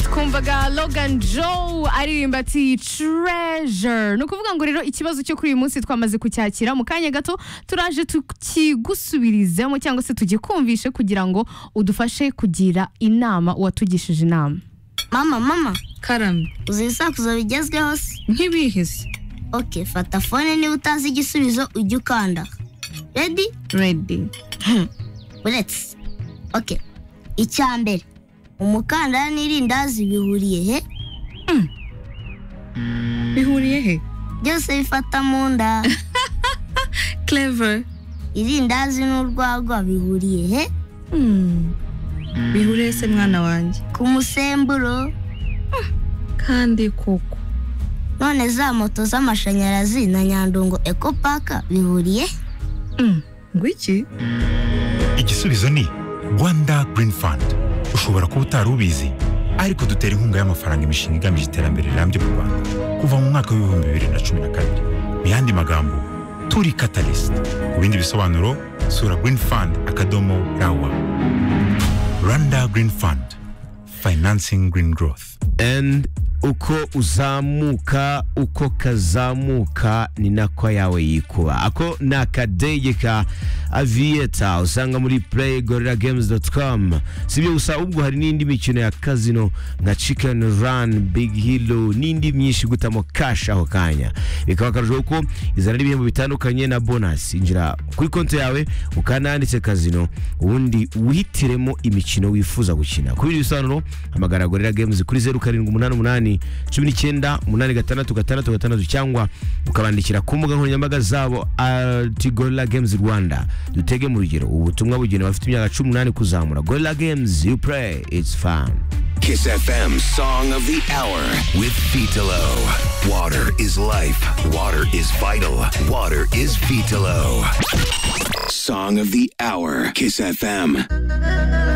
twumvaga Logan Joe aririmba ati treasure ni ukuvuga ngo rero ikibazo cyo kuri uyu munsi twamaze kucyakira mu kanya gato turaje tukigusubirizemo cyangwa se tugikumvishe kugira ngo udufashe kugira inama uwatugishije inama mama mama karame uzi ibisakuzo bigezweho se nk'ibihise oke fata fone niba utazi igisubizo ujye ukanda redi redi buretse oke icya mbere umukandara n'irindazi bihuriye he bihuriye he byose bifata mu nda clever irindazi n'urwagwa bihuriye he bihuriye se mwana wanjye ku musemburo kandi koko none za moto z'amashanyarazi na nyandungo ekopaka bihuriye he ngo iki igisubizo ni rwanda Green Fund ushobora kuba utari ubizi ariko dutera inkunga y'amafaranga imishinga igamije iterambere rirambye mu rwanda kuva mu mwaka w'ibihumbi bibiri na cumi na kabiri mu yandi magambo turi katarisite ku bindi bisobanuro sura Green Fund akadomo rawa rwanda Green Fund financing green growth And uko uzamuka uko kazamuka ni nako yawe yikuba ako ni akadege ka aviyeta usanga muri playgorillagames.com si ibyo gusa ubwo hari n'indi mikino ya kazino nka chicken run big hilo n'indi myinshi gutamo cash aho kanya bikaba akarusho kuko izana n'ibihembo bitandukanye na bonus injira kuri konti yawe ukananditse kazino ubundi wihitiremo imikino wifuza gukina ku bindi bisobanuro hamagara gorilla games kuri zeru karindwi umunani umunani cumi n'icyenda umunani gatandatu gatandatu gatandatu cyangwa ukabandikira ku mbuga nkoranyambaga zabo ati gorilla games rwanda dutege mu rugero ubu butumwa bugenewe abafite imyaka cumi n'umunani kuzamura gorilla games you play it's fun Kiss FM Song of the Hour with Vitalo. Water is life. Water is vital. Water is Vitalo. Song of the Hour. Kiss FM.